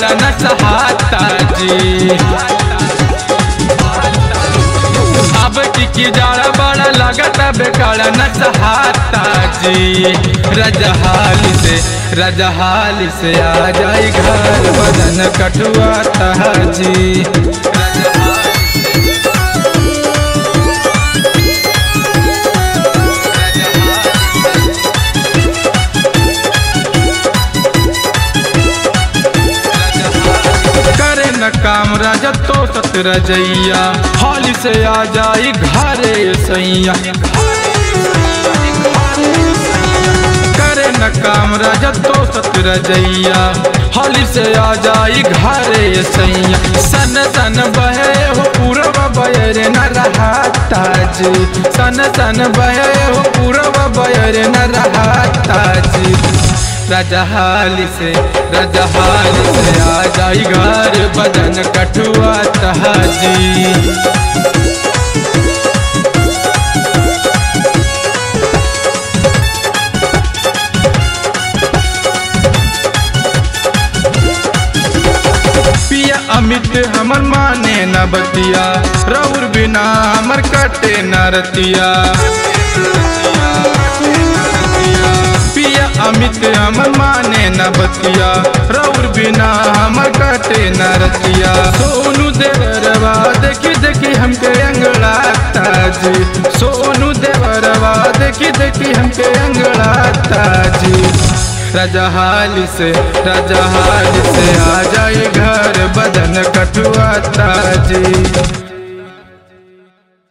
बेकारा न सहाता जी अब की की जाड़ा बड़ा लगता बेकारा न सहाता जी रजहाल से रजहाल से आ जाई घर बदन कटुआता जी करे न काम राजा तो सत रजैया हाल से आ जाई घरे सैया करे न काम राजा तो सत रजैया हाल से आ जाई घरे सैया सन सन बहे हो पूरब बयर न रहा ताज सन सन बहे हो पूरब बयर न रहा ताज रजहाल से रजहाल से आ जाई घर बदन कठुआ तहाजी पिया अमित हमर माने न बतिया रौर बिना हमर कटे न रतिया पिया अमित हमर माने न बतिया रौर बिना हमर कटे न रतिया सोनू देवरवा देखी देखी हमके अंगड़ा ताजी सोनू देवरवा देखी देखी हमके अंगड़ा ताजी रजहाल से रजहाल से आ जाए घर बदन कटुआ ताजी